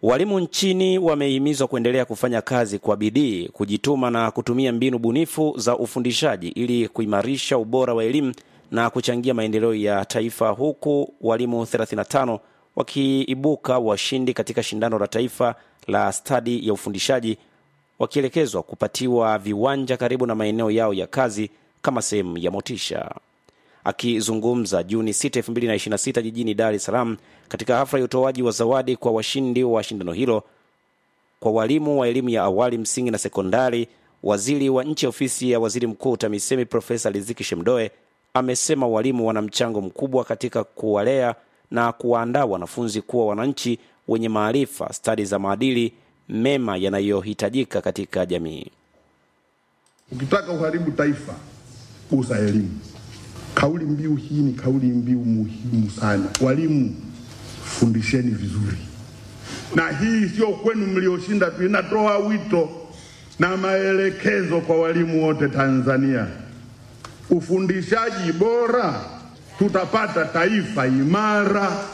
Walimu nchini wamehimizwa kuendelea kufanya kazi kwa bidii, kujituma na kutumia mbinu bunifu za ufundishaji ili kuimarisha ubora wa elimu na kuchangia maendeleo ya taifa, huku walimu 35 wakiibuka washindi katika shindano la taifa la stadi ya ufundishaji wakielekezwa kupatiwa viwanja karibu na maeneo yao ya kazi kama sehemu ya motisha. Akizungumza Juni 6, 2026 jijini Dar es Salaam katika hafla ya utoaji wa zawadi kwa washindi wa shindano hilo kwa walimu wa elimu ya awali, msingi na sekondari, waziri wa nchi ofisi ya waziri mkuu TAMISEMI Profesa Riziki Shemdoe amesema walimu wana mchango mkubwa katika kuwalea na kuwaandaa wanafunzi kuwa wananchi wenye maarifa, stadi za maadili mema yanayohitajika katika jamii. Ukitaka uharibu taifa, gusa elimu. Kauli mbiu hii ni kauli mbiu muhimu sana. Walimu, fundisheni vizuri, na hii sio kwenu mlioshinda tu, inatoa wito na maelekezo kwa walimu wote Tanzania. Ufundishaji bora, tutapata taifa imara.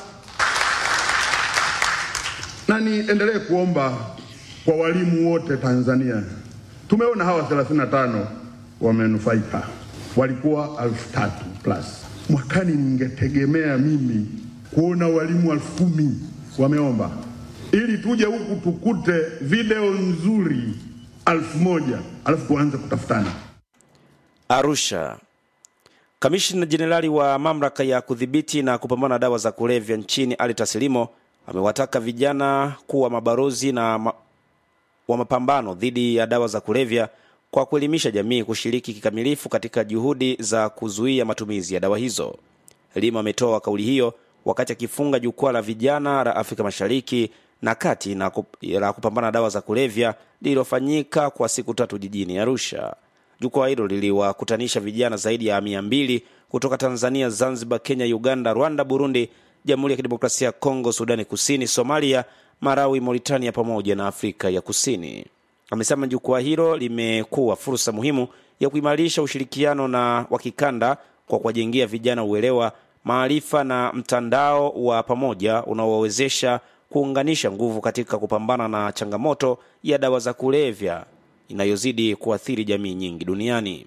Na niendelee kuomba kwa walimu wote Tanzania. Tumeona hawa 35 wamenufaika, walikuwa elfu tatu plus. Mwakani ningetegemea mimi kuona walimu elfu kumi wameomba, ili tuje huku tukute video nzuri elfu moja alafu tuanze kutafutana. Arusha. Kamishna Jenerali wa mamlaka ya kudhibiti na kupambana na dawa za kulevya nchini Ali Tasilimo amewataka vijana kuwa mabalozi na ma wa mapambano dhidi ya dawa za kulevya kwa kuelimisha jamii kushiriki kikamilifu katika juhudi za kuzuia matumizi ya dawa hizo. Limo ametoa kauli hiyo wakati akifunga jukwaa la vijana la Afrika Mashariki na Kati na kup, la kupambana na dawa za kulevya lililofanyika kwa siku tatu jijini Arusha. Jukwaa hilo liliwakutanisha vijana zaidi ya mia mbili kutoka Tanzania, Zanzibar, Kenya, Uganda, Rwanda, Burundi, Jamhuri ya Kidemokrasia ya Kongo, Sudani Kusini, Somalia, Marawi, Mauritania pamoja na Afrika ya Kusini. Amesema jukwaa hilo limekuwa fursa muhimu ya kuimarisha ushirikiano na wa kikanda kwa kuwajengea vijana uelewa, maarifa na mtandao wa pamoja unaowawezesha kuunganisha nguvu katika kupambana na changamoto ya dawa za kulevya inayozidi kuathiri jamii nyingi duniani.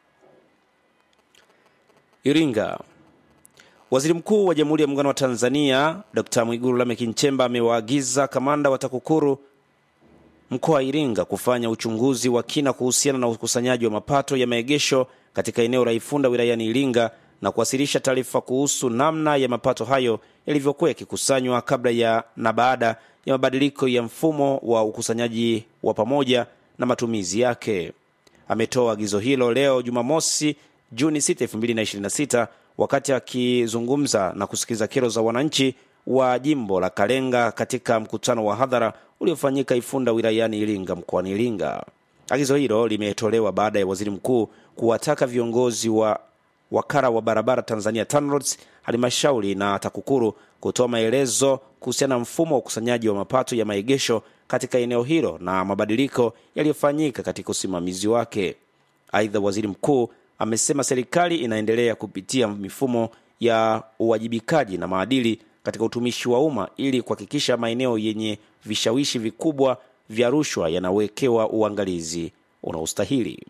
Iringa. Waziri Mkuu wa Jamhuri ya Muungano wa Tanzania Dr. Mwigulu Lameck Nchemba amewaagiza kamanda wa TAKUKURU mkoa wa Iringa kufanya uchunguzi wa kina kuhusiana na ukusanyaji wa mapato ya maegesho katika eneo la Ifunda wilayani Iringa na kuwasilisha taarifa kuhusu namna ya mapato hayo yalivyokuwa yakikusanywa kabla ya na baada ya mabadiliko ya mfumo wa ukusanyaji wa pamoja na matumizi yake. Ametoa agizo hilo leo Jumamosi Juni 6, 2026 wakati akizungumza na kusikiliza kero za wananchi wa jimbo la Kalenga katika mkutano wa hadhara uliofanyika Ifunda wilayani Iringa mkoani Iringa. Agizo hilo limetolewa baada ya waziri mkuu kuwataka viongozi wa wakala wa barabara Tanzania TANROADS, halmashauri na TAKUKURU kutoa maelezo kuhusiana na mfumo wa ukusanyaji wa mapato ya maegesho katika eneo hilo na mabadiliko yaliyofanyika katika usimamizi wake. Aidha, waziri mkuu amesema serikali inaendelea kupitia mifumo ya uwajibikaji na maadili katika utumishi wa umma ili kuhakikisha maeneo yenye vishawishi vikubwa vya rushwa yanawekewa uangalizi unaostahili.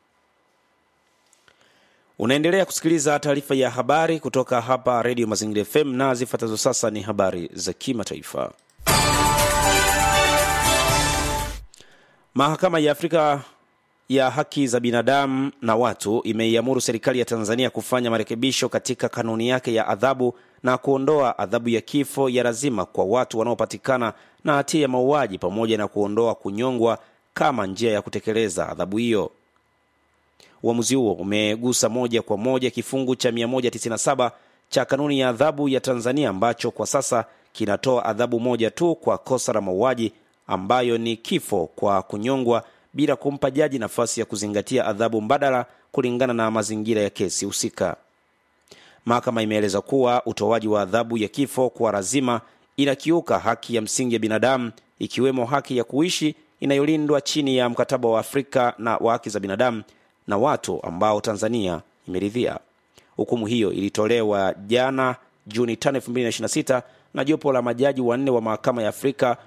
Unaendelea kusikiliza taarifa ya habari kutoka hapa Redio Mazingira FM na zifuatazo sasa ni habari za kimataifa. Mahakama ya Afrika ya haki za binadamu na watu imeiamuru serikali ya Tanzania kufanya marekebisho katika kanuni yake ya adhabu na kuondoa adhabu ya kifo ya lazima kwa watu wanaopatikana na hatia ya mauaji pamoja na kuondoa kunyongwa kama njia ya kutekeleza adhabu hiyo. Uamuzi huo umegusa moja kwa moja kifungu cha 197 cha kanuni ya adhabu ya Tanzania ambacho kwa sasa kinatoa adhabu moja tu kwa kosa la mauaji ambayo ni kifo kwa kunyongwa bila kumpa jaji nafasi ya kuzingatia adhabu mbadala kulingana na mazingira ya kesi husika. Mahakama imeeleza kuwa utoaji wa adhabu ya kifo kwa lazima inakiuka haki ya msingi ya binadamu ikiwemo haki ya kuishi inayolindwa chini ya mkataba wa Afrika na wa haki za binadamu na watu ambao Tanzania imeridhia. Hukumu hiyo ilitolewa jana Juni 5, 2026 na jopo la majaji wanne wa mahakama ya Afrika